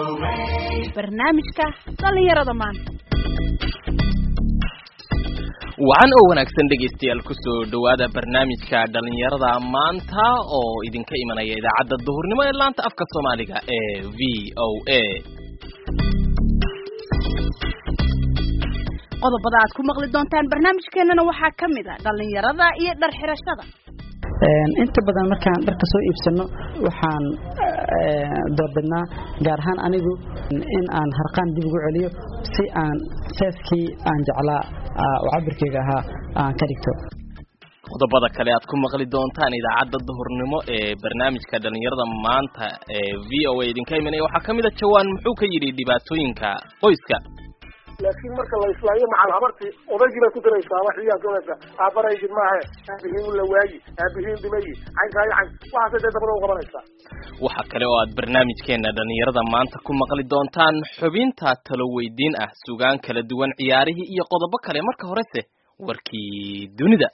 barnaamijka dhallinyarada maanta wacan oo wanaagsan dhegaystayaal kusoo dhowaada barnaamijka dhallinyarada maanta oo idinka imanaya idaacadda duhurnimo ee laanta afka soomaaliga ee v o a qodobada aad ku maqli doontaan barnaamijkeenana waxaa ka mid a dhallinyarada iyo dhar xirashada inta badan markaan dharka soo iibsano waxaan doorbidnaa gaar ahaan anigu in aan harqaan dib ugu celiyo si aan seeskii aan jeclaa oo cabirkeyga ahaa aan ka dhigto qodobada kale aad ku maqli doontaan idaacadda duhurnimo ee barnaamijka dhallinyarada maanta ee v o a idinka imanaya waxaa ka mid a jawaan muxuu ka yidhi dhibaatooyinka qoyska laakiin marka la islaayo macal habartii odaygii bay ku daraysaa wax iyaad olaysa aabaraydin maahe aabihiin u la waayi aabihiin dhimayi caynkaayo cayn waxaasay dee dabada u qabanaysaa waxaa kale oo aad barnaamijkeena dhallinyarada maanta ku maqli doontaan xubinta talo weydiin ah sugaan kala duwan ciyaarihii iyo qodobo kale marka horese warkii dunida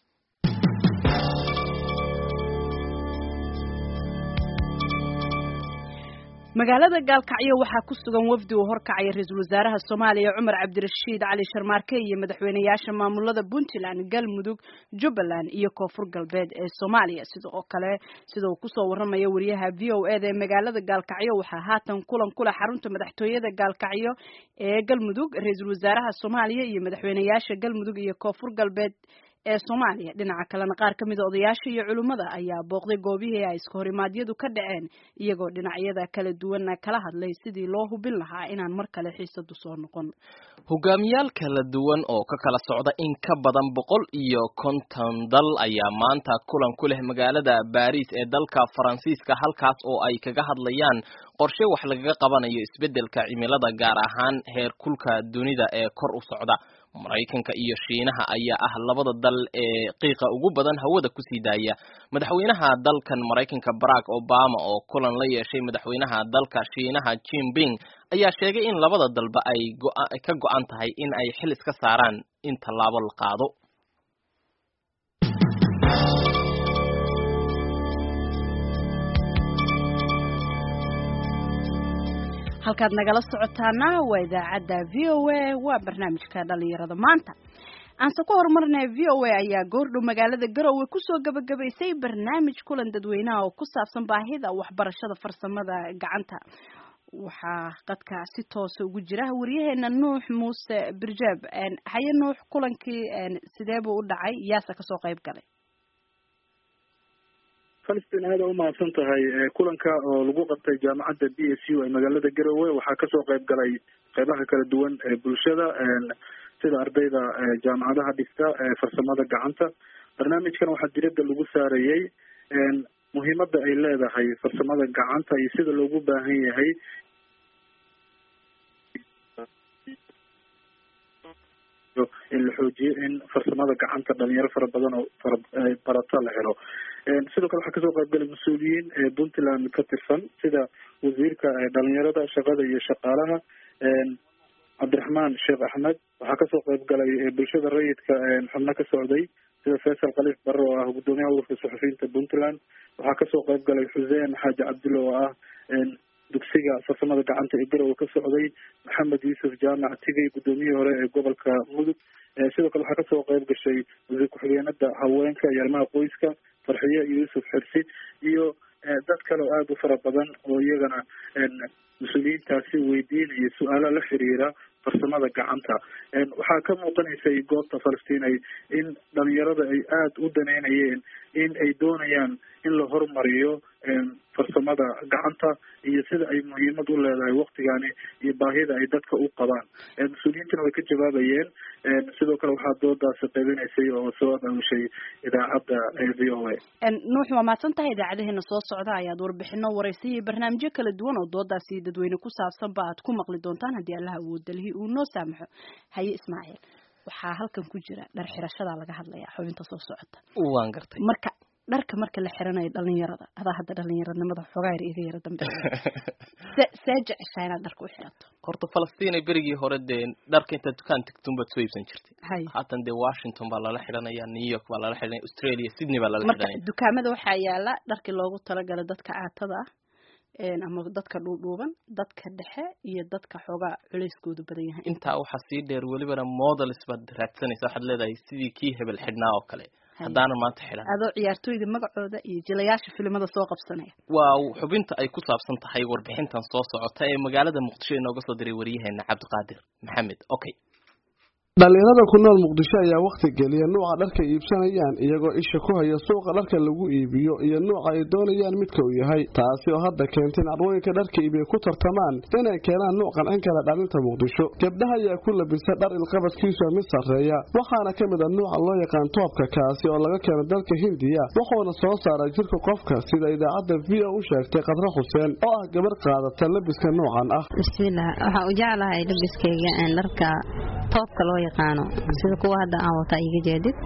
magaalada gaalkacyo waxaa ku sugan wafdi uu horkacaya ra-iisul wasaaraha soomaaliya cumar cabdirashiid cali sharmaarke iyo madaxweyneyaasha maamulada puntland galmudug jubbaland iyo koonfur galbeed ee soomaaliya sida oo kale sida uu kusoo waramayo wariyaha v o eda ee magaalada gaalkacyo waxaa haatan kulan kula xarunta madaxtooyada gaalkacyo ee galmudug ra-iisul wasaaraha soomaaliya iyo madaxweyneyaasha galmudug iyo koonfur galbeed ee soomaaliya dhinaca kalena qaar ka mida odayaasha iyo culimmada ayaa booqday goobihii ay iska horimaadyadu ka dhaceen iyagoo dhinacyada kala duwana kala hadlay sidii loo hubin lahaa inaan mar kale xiisadu soo noqon hogaamiyaal kala duwan oo ka kala socda in ka badan boqol iyo konton dal ayaa maanta kulan ku leh magaalada baris ee dalka faransiiska halkaas oo ay kaga hadlayaan qorshe wax lagaga qabanayo isbeddelka cimilada gaar ahaan heer kulka dunida ee kor u socda maraykanka iyo shiinaha ayaa ah labada dal ee qiiqa ugu badan hawada kusii daaya madaxweynaha dalkan maraykanka barack obama oo kulan la yeeshay madaxweynaha dalka shiinaha jinping ayaa sheegay in labada dalba ay ka go-an tahay in ay xil iska saaraan in tallaabo la qaado halkaad nagala socotaana waa idaacadda v o a waa barnaamijka dhalinyarada maanta aanse ku horumarnay v o a ayaa goordhow magaalada garowe kusoo gabagabaysay barnaamij kulan dadweynaha oo ku saabsan baahida waxbarashada farsamada gacanta waxaa qadka si toosa ugu jira wariyaheena nuux muuse birjaab haye nuux kulankii sidee buu u dhacay yaase kasoo qayb galay falistin aada umahadsan tahay kulanka oo lagu qabtay jaamacadda b s u ee magaalada garowe waxaa kasoo qayb galay qeybaha kala duwan ee bulshada sida ardayda jaamacadaha dhigta farsamada gacanta barnaamijkan waxaa diradda lagu saarayey muhiimada ay leedahay farsamada gacanta iyo sida loogu baahan yahay in la xoojiyo in farsamada gacanta dhalinyaro fara badan oo fara barata la helo sidoo kale waxaa kasoo qaybgalay mas-uuliyiin puntland ka tirsan sida wasiirka dhalinyarada shaqada iyo shaqaalaha cabdiraxmaan sheekh axmed waxaa kasoo qayb galay bulshada rayidka xubno ka socday sida faysal khaliif barre oo ah guddoomiyaha ururka suxufiyiinta puntland waxaa kasoo qayb galay xuseen xaaji cabdulle oo ah dugsiga farsamada gacanta ee garowe ka socday maxamed yuusuf jaamac tigay guddoomiyihii hore ee gobolka mudug sidoo kale waxaa kasoo qayb gashay wasiir ku-xigeenada haweenka iyo arrimaha qoyska farxiye yuusuf xirsi iyo dad kale oo aada u fara badan oo iyagana mas-uuliyiintaasi weydiinaya su-aalo la xiriira farsamada gacanta waxaa ka muuqanaysay goobta falastiin ay in dhalinyarada ay aada u daneynayeen in ay doonayaan in la horumariyo farsamada gacanta iyo sida ay muhiimad u leedahay waktigani iyo baahida ay dadka u qabaan mas-uuliyiintana way ka jawaabayeen sidoo kale waxaa doodaasi qaybinaysay oo soo abaabushay idaacadda v o a nuux waa mahadsan tahay idaacadaheena soo socda ayaad warbixino waraysiyo barnaamijyo kala duwan oo doodaasi dadweyne ku saabsanba aad ku maqli doontaan haddii allaha awoodalihii uu noo saamaxo haye ismaaciil waxaa halkan ku jira dhar xirashadaa laga hadlaya xubinta soo socota waan gartay marka dharka marka la xiranayo dhalinyarada adaa hadda dhalinyaranimada xoogaa yar iga yara dambe see jeceshaa inaad dharka u xirato horta falastiin berigii hore dee dharka intaad dukaan tagtun baad soo iibsan jirtay hay haatan dee washington baa lala xidhanaya new york baa lala xidhanaya australia sydney baa lala marka xidhanaya dukaamada waxaa yaala dharkii loogu talagalay dadka aatada ah ama dadka dhuudhuuban dadka dhexe iyo dadka xoogaa culeyskoodu badan yahay intaa waxaa sii dheer welibana models baad raadsanaysa waxaad leedahay sidii kii hebel xidhnaa oo kale haddaanan maanta xidhan adoo ciyaartooyda magacooda iyo jilayaasha filimada soo qabsanaya waa xubinta ay ku saabsan tahay warbixintan soo socota ee magaalada muqdisho inooga soo diray waryaheena cabdiqaadir maxamed okay dhalinyarada ku nool muqdisho ayaa wakhti geliya nuuca dharka iibsanayaan iyagoo isha ku haya suuqa dharka lagu iibiyo iyo nuuca ay doonayaan midka uu yahay taasi oo hadda keentay in carwooyinka dharka iibiya ku tartamaan inay keenaan nuuc qancin kala dhalinta muqdisho gabdhaha ayaa ku labisa dhar ilqabadkiisu mid sarreeya waxaana ka mid a nuuca loo yaqaan toobka kaasi oo laga keeno dalka hindiya wuxuuna soo saaray jirka qofka sida idaacadda v o u sheegtay khadre xuseen oo ah gabar qaadata labiska nuucan ah bismillaah waxaa u jeclahay labiskayga dharka toobka loo yaqaano sida kuwa hadda aan wata iga jeedid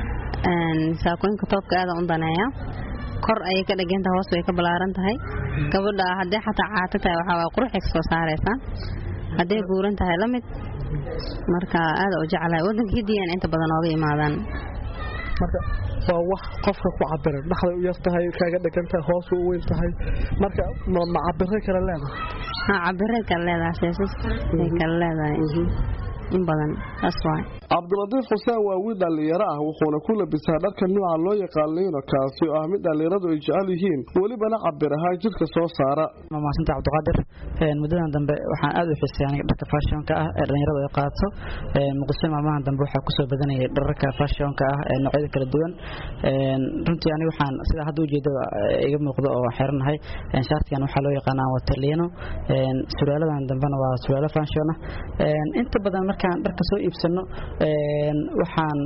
saakooyinka toobka aada u daneeya kor ayay ka dhegantahay hoos way ka ballaaran tahay gabadha haddii xataa caato tahay waxaa waa quruxay ka soo saaraysaa hadday buuran tahay la mid marka aada u jeclahay waddanka hidiyan inta badan ooga imaadaan marka waa wax qofka ku cabiran dhaxday u yar tahay kaaga dhegantahay hoos u weyn tahay marka ma cabire kale leedahay ha cabire kale leedahay seesas ay kale leedahay in badan saas waay cabdilatiif xuseen waa wiil dhallinyaro ah wuxuuna ku labisaa dharka nuuca loo yaqaan liino kaasi oo ah mid dhallinyaradu ay jecel yihiin welibana cabir ahaa jirka soo saara maasanta cabdiqaadir muddadan dambe waxaan aada u xiisay aniga dharka fashionka ah ee dhallinyaradu ay qaato muqdisho maalmahan dambe waxaa kusoo badanayay dhararka fashionka ah ee noocyada kala duwan runtii aniga waxaan sidaa hadda ujeeda iga muuqdo oo xiranahay shaartigan waxaa loo yaqaanaa wata liino surwaaladan dambena waa surwaalo fashion ah inta badan markaan dharka soo iibsano waxaan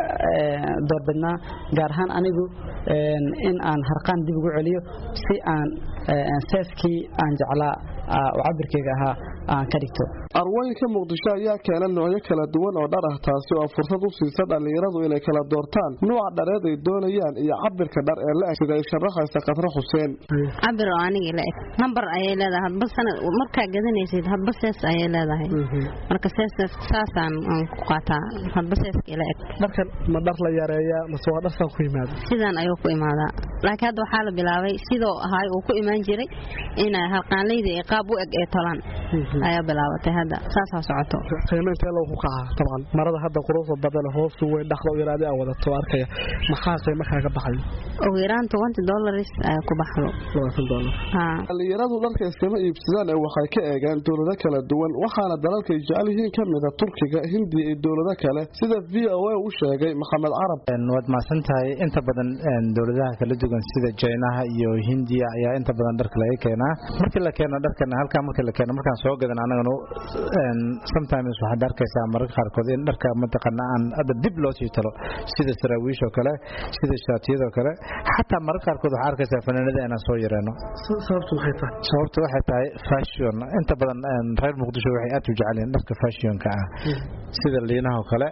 doorbidnaa gaar ahaan anigu in aan harqaan dib ugu celiyo si aan seeskii aan jeclaa oo cabirkeyga ahaa aan ka dhigto arwooyinka muqdisho ayaa keena noocyo kala duwan oo dhar ah taasi oo fursad u siisa dhallinyaradu inay kala doortaan nuuca dhareed ay doonayaan iyo cabirka dhar ee la eg sida ay sharaxaysa khadre xuseen cabir oo anigii la eg nambar ayay leedahay hadba sanad markaa gadanaysid hadba sees ayay leedahay marka sees saasaan ku qaataa hadba seeskii la eg dharkan ma dhar la yareeyaa mase waa dharkan ku yimaada sidaan ayuu ku imaadaa laakiin hadda waxaa la bilaabay sidoo ahay uu ku imaan jiray inay harqaanleyda ee qaab u eg ee tolaan ayaa bilaabatay hadda saasaa socoto qiimo intee lagu kacaa dabcan marada hadda quruxda badan hoosu weyn dhaqda u yaraadi aan wadato arkaya maxaa qiimo kaaga baxay ugu yaraan twenty dollars ayaa ku baxdo labaatan dollar dhallinyaradu dharka iskama iibsadaan ee waxay ka eegaan dowlado kala duwan waxaana dalalkay jecel yihiin ka mida turkiga hindiya iyo dowlado kale sida v o a u sheegay maxamed carab waad mahadsan tahay inta badan dowladaha kala duwan sida jinaha iyo hindiya ayaa inta badan dharka laga keenaa markii la keeno dharkan halkaa markii la keeno markaan soo gadan anagana sometimes waxaad arkaysaa mararka qaarkood in dharka mataqaana aan hadda dib loo sii talo sida saraawiish oo kale sida shaatiyadoo kale xataa mararka qaarkood waxaa arkaysaa fanaanada inaan soo yareeno sababtu maxay tahay sababtu waxay tahay fashion inta badan reer muqdisho waxay aad u jecel yihiin dharka fashionka ah sida liinahoo kale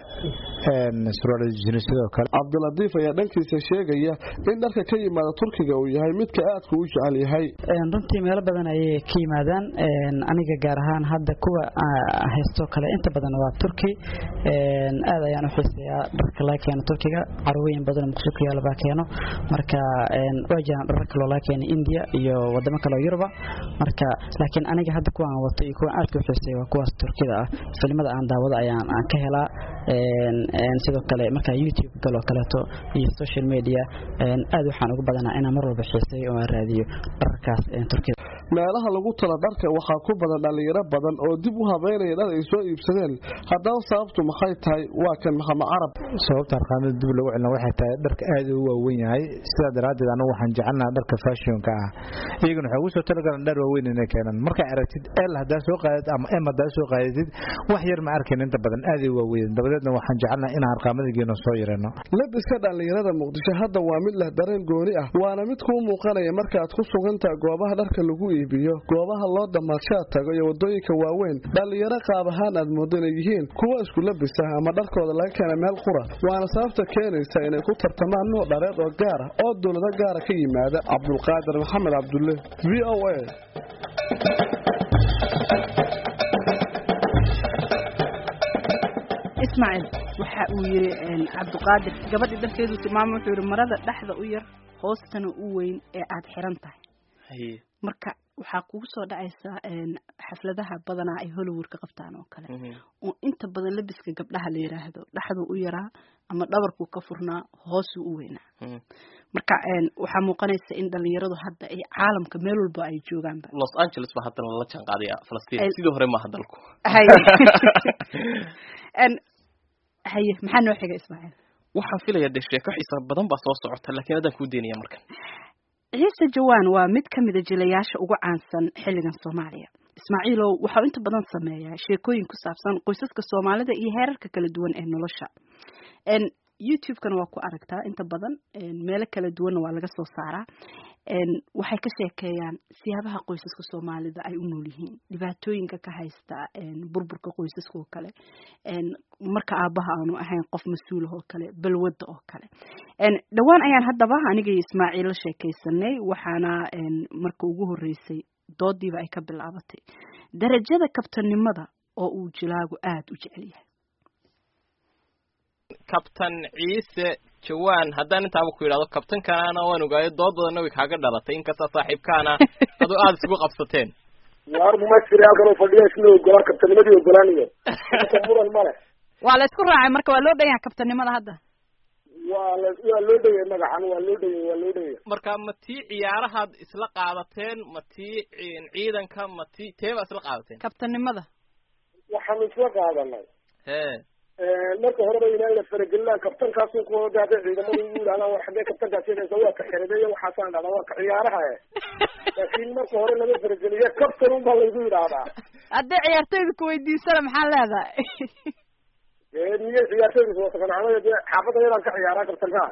suraaljinisado kale cabdilatiif ayaa dhankiisa sheegaya in dharka ka yimaada turkiga uu yahay midka aadka u jecel yahay runtii meelo badan ayay ka yimaadaan aniga gaar ahaan hadda kuwa haysto kale inta badan waa turki aad ayaan u xiiseeyaa dharka laga keeno turkiga carwooyin badan muqdisho ku yaala baa keeno marka waa jiraan dharar kaloo laga keena india iyo wadamo kale oo yuruba marka laakiin aniga hadda kuwa aan wato iyo kuwa aadka u xiiseeya waa kuwaas turkida ah filimada aan daawado ayaan aan ka helaa sidoo kale marka youtube galoo kaleeto iyo social media aad waxaan ugu badanaa inaan mar walba xiiseeyo oo aan raadiyo dhararkaas turkida meelaha lagu talo dharka waxaa ku badan dhallinyaro badan oo dib u habeynaya dhar ay soo iibsadeen haddaba sababtu maxay tahay waa kan maxamed carab sababta harqaamada dib lagu celina waxay tahay dharka aad u waaweyn yahay sidaa daraaddeed anagu waxaan jecelnaha dharka fashionka ah iyaguna waxay ugu soo talagalan dhar waaweyn inay keenaan markaa aragtid el haddaa soo qaadid ama em haddaa soo qaadatid wax yar ma arkayn inta badan aad ay waaweyn dabadeedna waxaan jecelnaha inaan harqaamadigeena soo yareeno labiska dhallinyarada muqdisho hadda waa mid leh dareen gooni ah waana mid kuu muuqanaya markaad ku sugantaha goobaha dharka lagu iibiyo goobaha loo damaadshaad tago iyo wadooyinka waaweyn dhallinyaro qaab ahaan aad moodo inay yihiin kuwa isku labisa ama dharkooda laga keena meel qura waana sababta keenaysa inay ku tartamaan nuuc dhareed oo gaar ah oo dowlado gaara ka yimaada cabdulqaadir maxamed cabdulle v o a ismaaciil waxa uu yiri cabdiqaadir gabadhii dharkeedu tilmaamo wuxuu yiri marada dhexda u yar hoostana u weyn ee aad xiran tahay marka waxaa kugu soo dhacaysa xafladaha badanaa ay hollywood ka qabtaan oo kale oo inta badan labiska gabdhaha la yiraahdo dhaxduu u yaraa ama dhabarkuu ka furnaa hoosuu u weynaa marka waxaa muuqanaysa in dhalinyaradu hadda ay caalamka meel walba ay joogaanba los angeles ba haddana lala jaan qaadaya falastiin sidii hore maaha dalku haye haye maxaa noo xiga ismaaciil waxaan filaya dee sheeko xiisa badan baa soo socota laakiin haddaan kuu deynaya markan ciise jawaan waa mid ka mida jilayaasha ugu caansan xilligan soomaaliya ismaaciilow waxau inta badan sameeyaa sheekooyin ku saabsan qoysaska soomaalida iyo heerarka kala duwan ee nolosha youtube-kana waa ku aragtaa inta badan meelo kala duwanna waa laga soo saaraa waxay ka sheekeeyaan siyaabaha qoysaska soomaalida ay u nool yihiin dhibaatooyinka ka haysta burburka qoysaska oo kale marka aabaha aanu ahayn qof mas-uulah oo kale balwadda oo kale dhowaan ayaan haddaba aniga iyo ismaaciil la sheekaysanay waxaana marka ugu horreysay doodiiba ay ka bilaabatay darajada kabtanimada oo uu jilaagu aada u jecel yahay kabtan ciise jawaan haddaan intaaba ku yidhahdo kabtankanaana waan ogaayo dood badanna way kaaga dhalatay inkasta saaxiibkaana adoo aada isugu qabsateen waar ma jira halkan oo fadhiya isla ogolaan kabtanimadii ogolaanayo muran male waa la isku raacay marka waa loo dhan yahay kabtanimada hadda waa la waa loo dhayay magacan waa loo dhayay waa loo dhayay marka ma tii ciyaarahaad isla qaadateen ma tii ciidanka ma tii teebaa isla qaadateen kabtanimada waxaanu isla qaadanay he marka horeba inaan la faragelinaan kabtankaasu ku hada ciidamadu igu yidhahdaan war xaggee kabtankaas yeedhaysa waa ka xeradeeya waxaasaan dhahdaa waa ka ciyaaraha e laakiin marka hore lama farageliye kabtan un baa laygu yidhaahdaa haddii ciyaartoyda kuweydiisana maxaa leedahay miyay ciyaartoyda soosakanacmada dee xaafadda yadaan ka ciyaaraa kabtankaa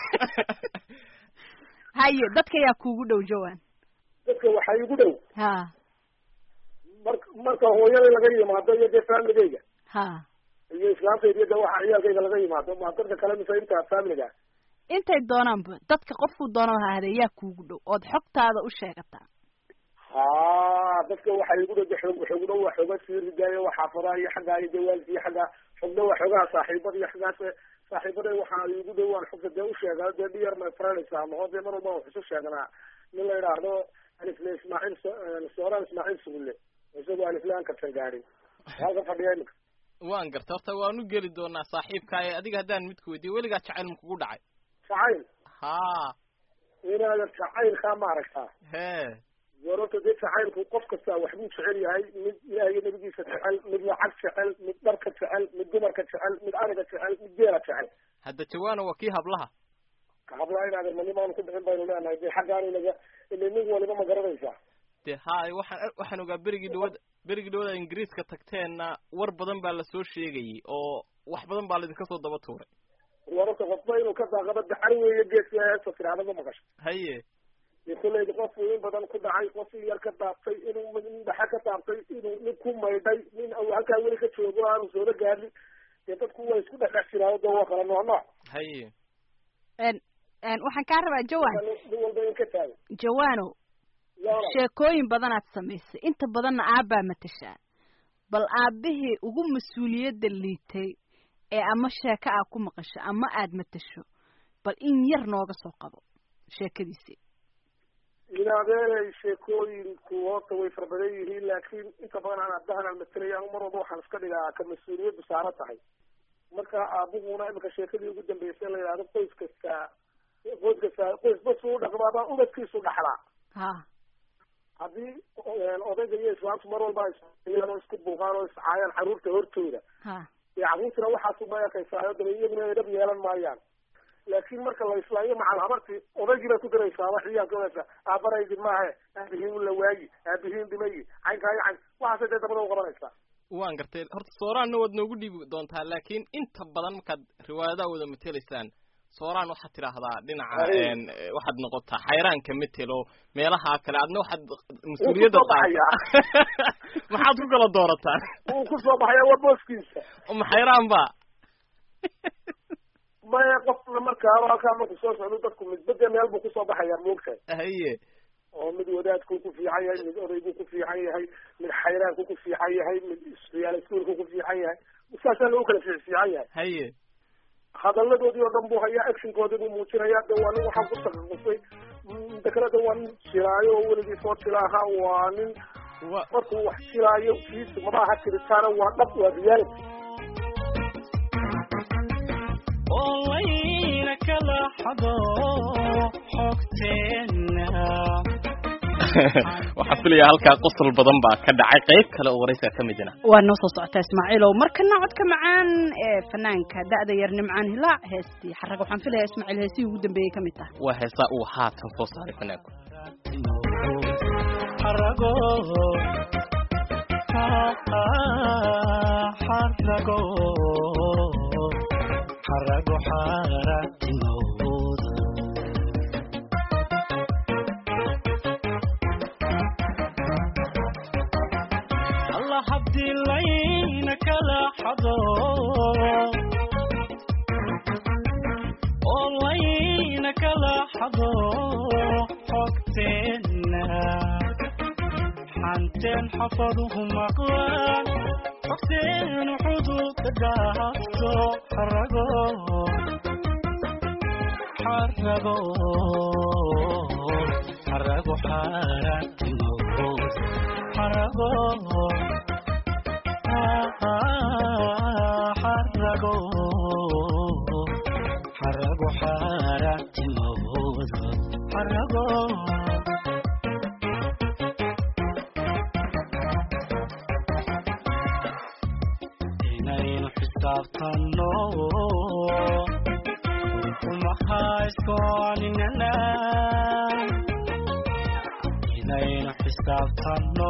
haye dadka yaa kuugu dhow jawaan dadka waxaa igu dhow ha marka marka hooyada laga yimaado iyo dee faamligeyga ha iyo islaamtayda iyo de waxa ciyaalkayga laga yimaado ma dadka kale mise inta faamiliga intay doonaanba dadka qofkuu doona ha ahadee yaa kuugu dhow ood xogtaada u sheegataa ha dadka waxaa igu dhow de xoog xoog dhow waa xooga sii ridaayo waa xaafadaha iyo xaggaa iyo dee waalidka iyo xaggaa xoog dhow waa xoogaha saaxiibada iyo xaggaas saaxiibada waxaa igu dhow waan xogta dee usheegaa dee dhiyar my friends ama dee mar walba wax isu sheegnaa nin la yidhaahdo alifle ismaaciil sooraan ismaaciil sugulle isagoo alifle aan kabsan gaadhin halka fadhiya imika waan garta horta waan u geli doonaa saaxiibkaaye adiga haddaan midku weydiiyo weligaa jacayl ma kugu dhacay jacayl ha inaadan jacaylkaa ma aragtaa he warorta dee jacaylku qof kasta waxbuu jecel yahay mid ilaah iyo nabigiisa jecel mid lacag jecel mid dharka jecel mid dumarka jecel mid ariga jecel mid geela jecel hadda jawaana waa kii hablaha hablaha inaadan manimaanu ku bixin baynu leenahay dee xaggaanu naga ile nig waliba ma garanaysaa de haay waxaan waxaan ogaa berigii dhawada berigii dhawada ingiriiska tagteenna war badan baa lasoo sheegayay oo wax badan baa laidinka soo daba tuuray wararka qofba inuu ka daaqado dacar weeye geedka heesta tiraahda ma maqasho haye iyo kolleyda qofku in badan ku dhacay qof in yar ka daabtay inuu nin dhaxa ka daabtay inuu nin ku maydhay nin halkaa weli ka joogo aanu soola gaadhin dee dadku way isku dhexdhex jiraayo de waa kala nooc nooc haye waxaan kaa rabaa jawaan nin walba in ka taago jawaano sheekooyin badanaad samaysay inta badanna aabbaa matashaa bal aabbihii ugu mas-uuliyadda liitay ee ama sheeko aad ku maqasho ama aad matasho bal in yar nooga soo qabo sheekadiisii inaadeelay sheekooyinku horta way fara badan yihiin laakiin inta badan aan aabbahan aan matalaya anu mar walba waxaan iska dhigaa ka mas-uuliyaddu saaran tahay marka aabuhuna imika sheekadii ugu dambeysay la yidhahdo qoys kasta qoys kasta qoys bas u dhaqmaabaa ubadkiisu dhaxlaa ha haddii odayga iyo islaamtu mar walba isyan oo isku buuqaan oo iscaayaan carruurta hortooda ha dee carruurtuna waxaasu ma ekaysaa daba iyaguna edhab yeelan maayaan laakiin marka la islaayo macal habarti odaygii bay ku diraysaa wax ciyaalka odaysa aabaraydi maahe aabihiin la waayi aabihiin dhimayi caynkaa iyo cayn waxaasay dee dabada u qabanaysaa waan gartay horta sooraanna waad noogu dhiibi doontaa laakiin inta badan markaad riwaayadaha wada matelaysaan sooraan waxaad tidhaahdaa dhinaca waxaad noqotaa xayraanka metelo meelaha kale adna waxaad mas-uuliyadda qaata maxaad ku kala doorataan wuu ku soo baxaya waa booskiisa ma xayraan ba maya qofna markaa halkaa marku soo socdo dadku midbade meel buu kusoo baxaya moogtahay haye oo mid wadaadku ku fiican yahay mid odaygu ku fiican yahay mid xayraanku ku fiican yahay mid ciyaal iskuolku ku fiican yahay saasaa lagu kala fiic fiican yahay haye hadaladoodii oo dhan buu hayaa actionkoodii buu muujinayaa de waa nin waxaan ku takaqusay mida kale de waa nin silaayo oo weligii soo sila ahaa waa nin markuu wax silaayo kiisu maba aha tiritaana waa dhab waa reality oolayna kala xado xogteena waxaan filayaa halkaa qosol badan baa ka dhacay qayb kale oo waraysiga ka midina waa noo soo socotaa ismaaciilow markana codka macaan ee fanaanka da'da yar nimcaan hilaac heestii xarag waxaan filayaa ismaaciil heesihii ugu dambeeyey ka mid tahay waa heesaa uu haatan soo saaray fanaanku xarago xarago xarago xaratinooda alla haddii layna kala xado oo layna kala xado xogteena xanteen xafaduhu maqlaan xogteenu xuduudka dhaafto xarago xarago xarago xaaraantimood xarago xarago xarago xaaraantimood xarago inaynu xisaabtanno umahayskoninana inaynu xisaabtanno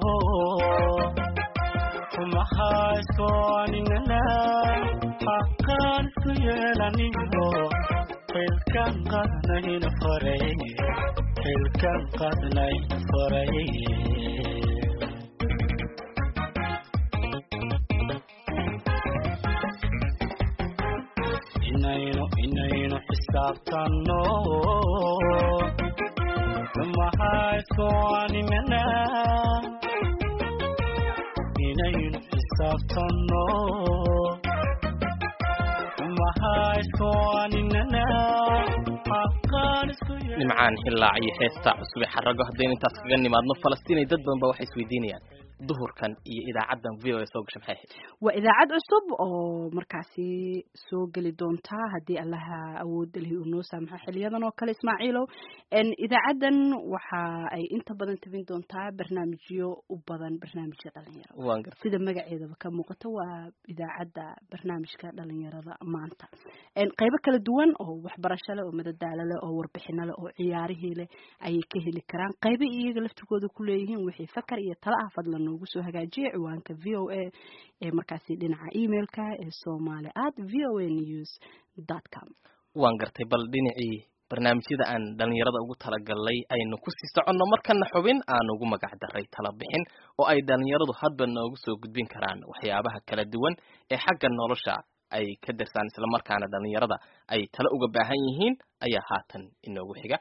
umahayskoninana xaqaan isku yeelaniyo xilkan qadnayna faray xilkan qadnayna faray inaynu inaynu xisaabtanno mahayskoanimana inaynu xisaabtanno mahayskoaninana xaqaan isku nimcaan hilaac iyo heestaa cusube xarago haddaynu intaas kaga nimaadno falastiinay dad badan ba waxay isweydiinayaan duhurkan iyo idaacaddan v o a soo gasha maxay ahayd waa idaacad cusub oo markaasi soo geli doontaa haddii allaha awoodda lihi uu noo saamaxo xiliyadan oo kale ismaaciilow idaacaddan waxa ay inta badan tabin doontaa barnaamijyo u badan barnaamijka dhalinyarada waan gartay sida magaceedaba ka muuqato waa idaacadda barnaamijka dhalinyarada maanta qaybo kala duwan oo waxbarasho leh oo madadaalo leh oo warbixino leh oo ciyaarihii leh ayay ka heli karaan qaybo iyaga laftigooda ku leeyihiin wixii fakar iyo tala ah fadlan noogu soo hagaajiya ciwaanka v o a ee markaasi dhinaca emailka ee somali at v o a news dot com waan gartay bal dhinacii barnaamijyada aan dhalinyarada ugu talagalnay aynu kusii soconno markana xubin aan ugu magac daray tala bixin oo ay dhalinyaradu hadba noogu soo gudbin karaan waxyaabaha kala duwan ee xagga nolosha ay ka darsaan islamarkaana dhalinyarada ay tala uga baahan yihiin ayaa haatan inoogu xiga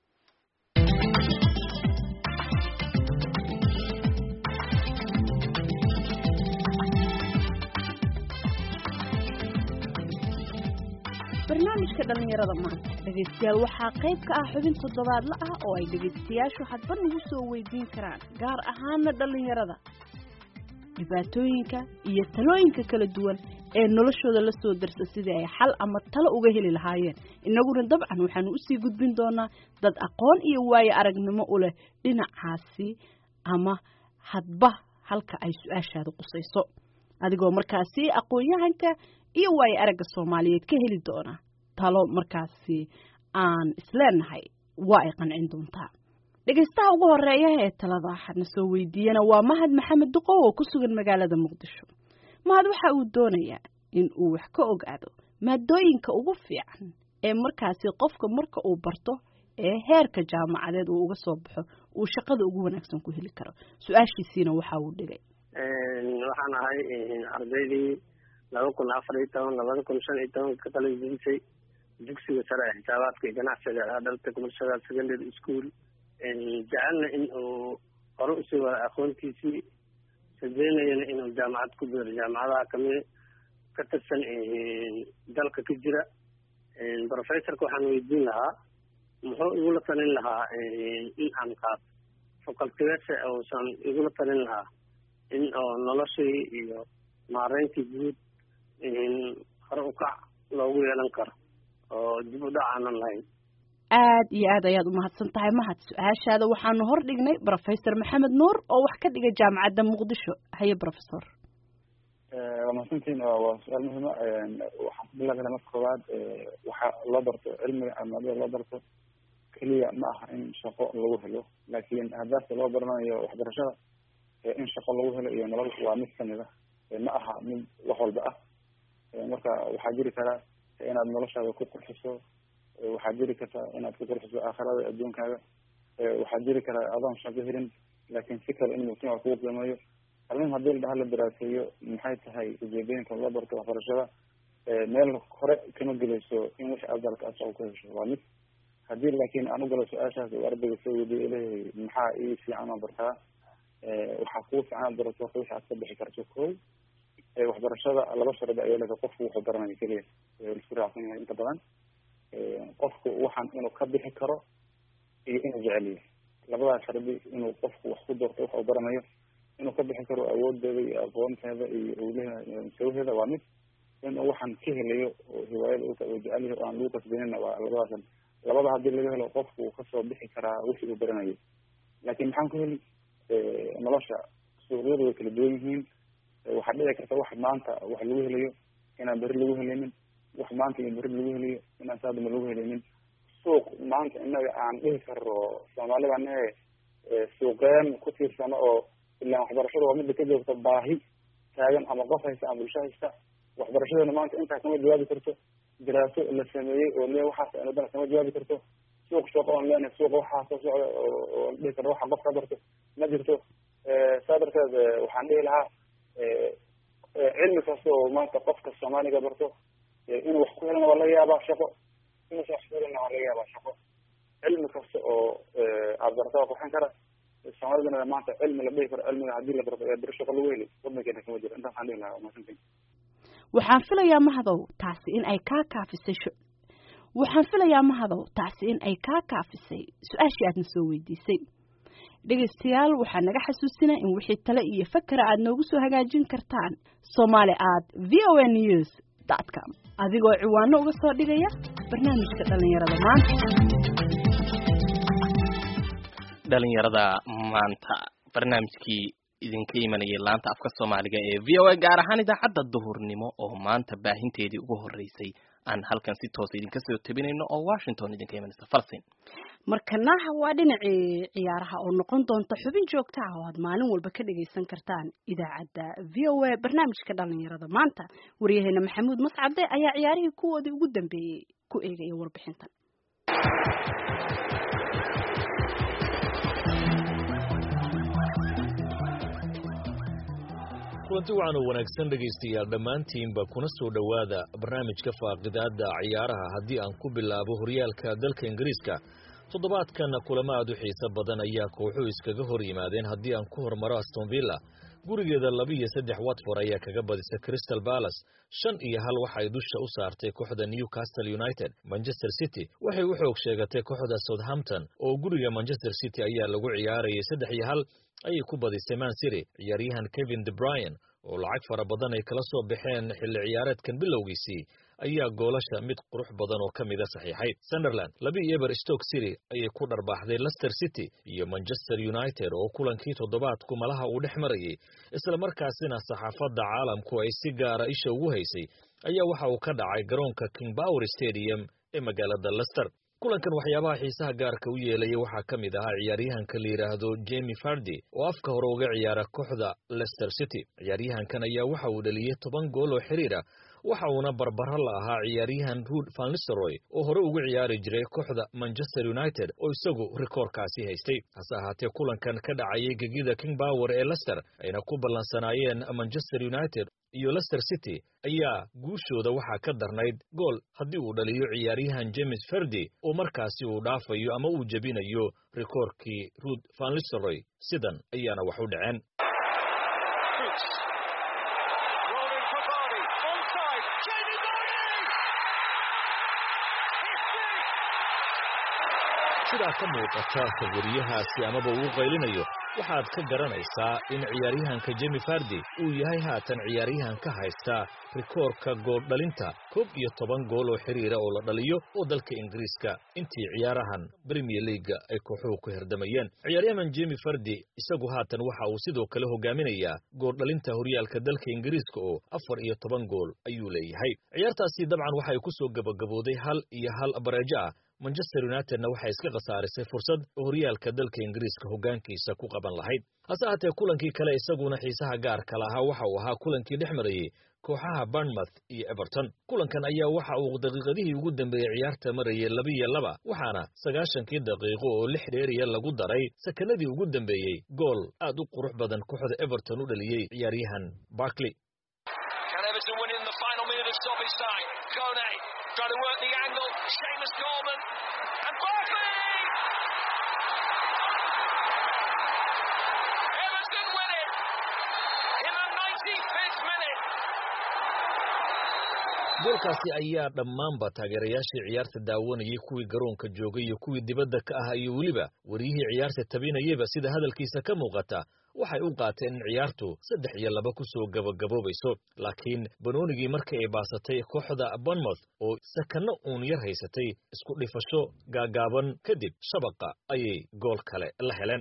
barnaamijka dhalinyarada maanta dhegaystayaal waxaa qayb ka ah xubin toddobaadla ah oo ay dhegaystayaashu hadba nagu soo weydiin karaan gaar ahaana dhalinyarada dhibaatooyinka iyo talooyinka kala duwan ee noloshooda la soo darsa sidii ay xal ama talo uga heli lahaayeen innaguna dabcan waxaanu usii gudbin doonaa dad aqoon iyo waayo aragnimo u leh dhinacaasi ama hadba halka ay su-aashaada qusayso adigoo markaasi aqoon-yahanka iyo waayo aragga soomaaliyeed ka heli doona talo markaasi aan isleenahay waa ay qancin doontaa dhegaystaha ugu horeeya ee talada waxaadna soo weydiiyana waa mahad maxamed duqow oo ku sugan magaalada muqdisho mahad waxa uu doonayaa in uu wax ka ogaado maadooyinka ugu fiican ee markaasi qofka marka uu barto ee heerka jaamacadeed uu uga soo baxo uu shaqada ugu wanaagsan ku heli karo su-aashiisiina waxa uu dhigay waxaan ahay ardaydii laba kun afar iyo toban labada kun shan iyo toban ka qalajibisay dugsiga sare ee xisaabaadka iyo ganacsiga adalta commercial secondary school jecelna in uu hore usii wada aqoontiisii rajeynayana inuu jaamacad ku biiro jaamacadaha kamid ka tirsan dalka ka jira professorka waxaan weydiin lahaa muxuu igula talin lahaa in aan qaato facultigeese uusan igula talin lahaa in oo noloshii iyo maareyntii guud hore ukac loogu yeelan karo oo dib u dhac aanan lahayn aad iyo aad ayaad umahadsan tahay mahad su-aashaada waxaanu hor dhignay professor maxamed nuur oo wax ka dhiga jaamacadda muqdisho haye professor waa mahadsantiin waa su-aal muhima waxaan ku bilaabana marka koowaad waxa loo barto cilmiga caafimaadada loo barto keliya ma aha in shaqo lagu helo laakiin ahdaafta loo baranayo waxbarashada in shaqo lagu helo iyo nolol waa mid kamid ah ma aha mid wax walba ah marka waxaa jiri karaa inaad noloshaada ku qurxiso waxaa jiri karta inaad ku qurxiso aakhirada adduunkaaga waxaa jiri karaa adoon shaqo helin laakiin si kale in mujtamaca kugu qiimeeyo arrin haddii la dhaha la daraaseeyo maxay tahay ujeedooyinka loo barto waxbarashada meel hore kama gelayso in wixii aad dalka aad shaqo ku hesho waa mid haddii laakiin aan ugalo su-aashaas uu ardayga soo wediye leeyahay maxaa ii fiican oo bartaa waxaa kuu fiican aad barato horta wixii aad ka bixi karto ko waxbarashada laba shardi ayaa leedahay qofku wuxuu baranayo keliya lisku raacsan yahay inta badan qofku waxaan inuu ka bixi karo iyo inuu jecel yahay labadaas shardi inuu qofku wax ku doorto wax uu baranayo inuu ka bixi karo awoodeeda iyo aqoonteeda iyo howlaha sawaheeda waa mid inuu waxaan ka helayo oo hiwaayada uu jecel yahay oo aan lagu kasbanina waa labadaas labada haddii laga helo qofku uu kasoo bixi karaa wixii uu baranayo laakiin maxaan ku heli nolosha suuqyadu way kala duwan yihiin waxaa dhici karta wax maanta wax lagu helayo inaan beri lagu helinin wax maanta iyo beri lagu helayo inaan saadama lagu helinin suuq maanta inaga aan dhihi karo soomaalida anahe suuqeen ku tiirsano oo ilaan waxbarashada waa mida ka joogta baahi taagan ama qof haysta ama bulsho haysta waxbarashadana maanta intaa kama jawaabi karto daraaso la sameeyey oo le waxaas anadana kama jawaabi karto suuq shaqo oon leenahay suuqa waxaa soo socda oo dhihi karno waxa qof ka barto ma jirto saa darteed waxaan dhihi lahaa cilmi kasta oo maanta qofka soomaaliga barto inuu wax ku helana waa laga yaabaa shaqo inuusa wax ku helana waa laga yaabaa shaqo cilmi kasta oo aad barta waa qurxin kara soomaalidana maanta cilmi la dhihi karo cilmiga haddii la barto ee beri shaqo lagu heli wadankeena kama jiro intaas waxaan dhihi lahaa masantin waxaan filayaa mahadow taasi in ay kaa kaafisay waxaan filayaa mahadow taasi in ay kaa kaafisay su-aashii aadna soo weydiisay dhegaystayaal waxaa naga xasuusinaa in wixii tale iyo fakera aad noogu soo hagaajin kartaan somaali at v o a news dot com adigoo ciwaano uga soo dhigaya barnaamijka dhallinyarada maanta dhalinyarada maanta barnaamijkii idinka imanayay laanta afka soomaaliga ee v o a gaar ahaan idaacadda duhurnimo oo maanta baahinteedii ugu horeysay aan halkan si toosa idinka soo tabinayno oo washington idinka imanaysa falsin markana waa dhinacii ciyaaraha oo noqon doonta xubin joogta ah oo aad maalin walba ka dhagaysan kartaan idaacadda v o a barnaamijka dhalinyarada maanta waryaheena maxamuud mascade ayaa ciyaarihii kuwoodii ugu dambeeyey ku eegaya warbixintan kulanti waxaan u wanaagsan dhegaystayaal dhammaantiinba kuna soo dhowaada barnaamijka faaqidaada ciyaaraha haddii aan ku bilaabo horyaalka dalka ingiriiska toddobaadkan kulamo aad u xiiso badan ayaa kooxuhu iskaga hor yimaadeen haddii aan ku hormaro aston villa gurigeeda laba iyo saddex watford ayaa kaga badisa crystal balas shan iyo hal waxay dusha u saartay kooxda newcastle united manchester city waxay u xoog sheegatay kooxda southampton oo guriga manchester city ayaa lagu ciyaarayay saddex iyo hal ayay ku badisay man city ciyaaryahan kevin de bryan oo lacag fara badan ay kala soo baxeen xilli ciyaareedkan bilowgiisii ayaa goolasha mid qurux badan oo ka mida saxiixay sunderland laba iyo eber stoke city ayay ku dharbaaxday leicester city iyo manchester united oo kulankii toddobaadku malaha uu dhex marayay isla markaasina saxaafadda caalamku ay si gaara isha ugu haysay ayaa waxa uu ka dhacay garoonka king power stadium ee magaalada leicester kulankan waxyaabaha xiisaha gaarka u yeelaya waxaa ka mid ahaa ciyaaryahanka la yidhaahdo jemi fardi oo afka hore uga ciyaara kooxda leicester city ciyaaryahankan ayaa waxa uu dhaliyey toban gool oo xiriira waxa uuna barbaro la ahaa ciyaaryahan ruud van listeroy oo hore ugu ciyaari jiray kooxda manchester united oo isagu rikoorkaasi haystay hase ahaatee kulankan ka dhacayay gegida king power ee leicester ayna ku ballansanaayeen manchester united iyo leicester city ayaa guushooda waxaa ka darnayd gool haddii uu dhaliyo ciyaaryahan james ferdi oo markaasi uu dhaafayo ama uu jebinayo rikoorkii ruud van listeroy sidan ayaana wax u dhaceen sidaa ka muuqata sawiriyahaasi amaba uu qaylinayo waxaad ka garanaysaa in ciyaaryahanka jemi fardi uu yahay haatan ciyaaryahan ka haysta rikoorka gooldhalinta koob iyo toban gool oo xiriira oo la dhaliyo oo dalka ingiriiska intii ciyaarahan premier leaga ay kooxuhu ku herdamayeen ciyaaryahan jemi fardi isagu haatan waxa uu sidoo kale hogaaminayaa gooldhalinta horyaalka dalka ingiriiska oo afar iyo toban gool ayuu leeyahay ciyaartaasi dabcan waxay ku soo gabagabooday hal iyo hal bareejo ah manchester unitedna waxay iska khasaarisay fursad oo horyaalka dalka ingiriiska hoggaankiisa ku qaban lahayd hase haatee kulankii kale isaguna xiisaha gaarka lahaa waxa uu ahaa kulankii dhex marayey kooxaha barnmouth iyo everton kulankan ayaa waxa uu daqiiqadihii ugu dambeeyey ciyaarta marayay labiyo laba waxaana sagaashankii daqiiqo oo lix dheeriya lagu daray sakanadii ugu dambeeyey gool aad u qurux badan kooxda everton u dhaliyey ciyaaryahan barkley Trying to work the angle, Seamus Coleman, and Barkley! Everton win it in the 95th minute. goolkaasi ayaa dhammaanba taageerayaashii ciyaarta daawanayay kuwii garoonka joogay iyo kuwii dibadda ka ahaa iyo weliba wariyihii ciyaarta tabinayeyba sida hadalkiisa ka muuqata waxay u qaateen in ciyaartu saddex iyo laba ku soo gabagaboobayso laakiin banoonigii markii ay baasatay kooxda bonmouth oo sakanno uun yar haysatay isku dhifasho gaagaaban kadib shabaqa ayay gool kale la heleen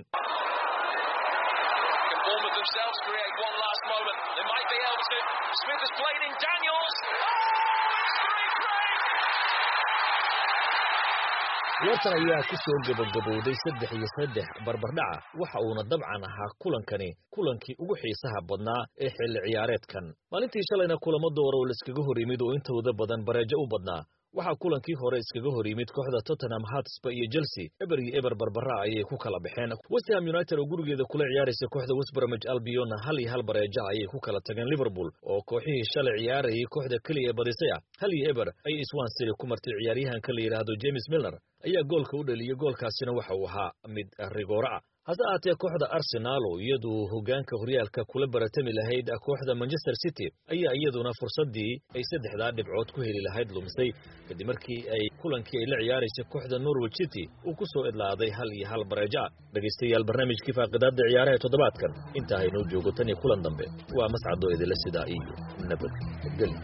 ciyaartan ayaa ku soo gabagabowday saddex iyo saddex barbardhaca waxa uuna dabcan ahaa kulankani kulankii ugu xiisaha badnaa ee xilli ciyaareedkan maalintii shalayna kulamo doora oo laiskaga hor yimid oo intooda badan bareejo u badnaa waxaa kulankii hore iskaga hor yimid kooxda tottenham hotspur iyo chelsea eber iyo eber barbara ayay ku kala baxeen westham united oo gurigeeda kula ciyaaraysa kooxda westbramage albiona hal iyo hal bareeja ayay ku kala tageen liverpool oo kooxihii shalay ciyaarayay kooxda keliya ee badisay ah hal iyo eber ayay swansea ku martay ciyaaryahanka la yidhaahdo james milner ayaa goolka u dhaliyey goolkaasina waxa uu ahaa mid rigoora ah hase ahaatee kooxda arsenaal oo iyadu hoggaanka horyaalka kula baratami lahayd kooxda manchester city ayaa iyaduna fursaddii ay saddexdaa dhibcood ku heli lahayd lumisay kadib markii ay kulankii ay la ciyaaraysay kooxda norwich city uu ku soo idlaaday hal iyo hal bareeja dhegaystayaal barnaamijkii faaqidaadda ciyaaraha toddobaadkan intaa haynoo joogo tan iyo kulan dambe waa mascadoo idila sidaa iyo nabadgeli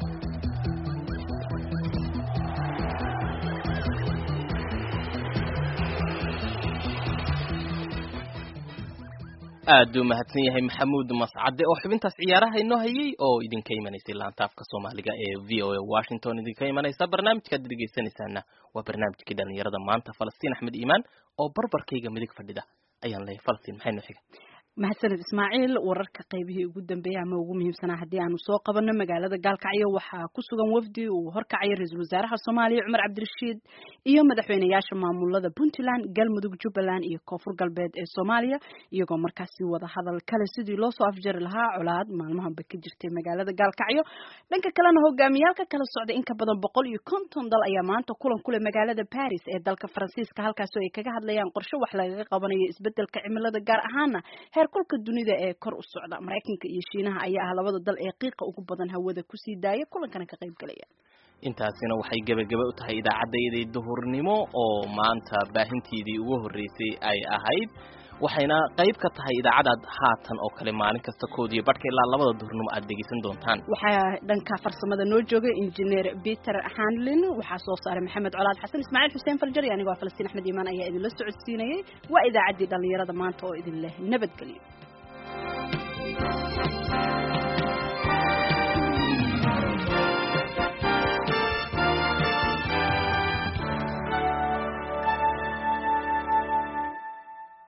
aad u mahadsan yahay maxamuud mascade oo xubintaas ciyaaraha inoo hayay oo idinka imanaysay laantaafka soomaaliga ee v o a washington idinka imanaysa barnaamijkaad dhegeysanaysaana waa barnaamijkii dhalinyarada maanta falastiin axmed iimaan oo barbarkayga midig fadhida ayaan leeyahay falastiin maxay noo xiga mahadsaned ismaaciil wararka qaybihii ugu dambeeyay ama ugu muhiimsanaa haddii aanu soo qabanno magaalada gaalkacyo waxaa ku sugan wafdi uu horkacaya ra-iisul wasaaraha soomaaliya cumar cabdirashiid iyo madaxweynayaasha maamulada puntland galmudug jubbaland iyo koonfur galbeed ee soomaaliya iyagoo markaasi wada hadal kale sidii loo soo afjari lahaa colaad maalmahanba ka jirtay magaalada gaalkacyo dhanka kalena hogaamiyaalka kala socda in ka badan boqol iyo konton dal ayaa maanta kulan kule magaalada baris ee dalka faransiiska halkaasoo ay kaga hadlayaan qorshe wax lagaga qabanayo isbedelka cimilada gaar ahaana kulka dunida ee kor u socda maraykanka iyo shiinaha ayaa ah labada dal ee qiiqa ugu badan hawada kusii daaya kulankana ka qayb galaya intaasina waxay gebagaba u tahay idaacaddayadii duhurnimo oo maanta baahintiidii ugu horreysay ay ahayd waxayna qayb ka tahay idaacadaad haatan oo kale maalin kasta koodiyo badhka ilaa labada duhurnimo aad dhegeysan doontaan waxaa dhanka farsamada noo joogay injineer peter hanlin waxaa soo saaray maxamed colaad xasan ismaaciil xuseen farjari anigoo falastiin axmed iimaan ayaa idinla socodsiinayay waa idaacaddii dhallinyarada maanta oo idin leh nabadgelyo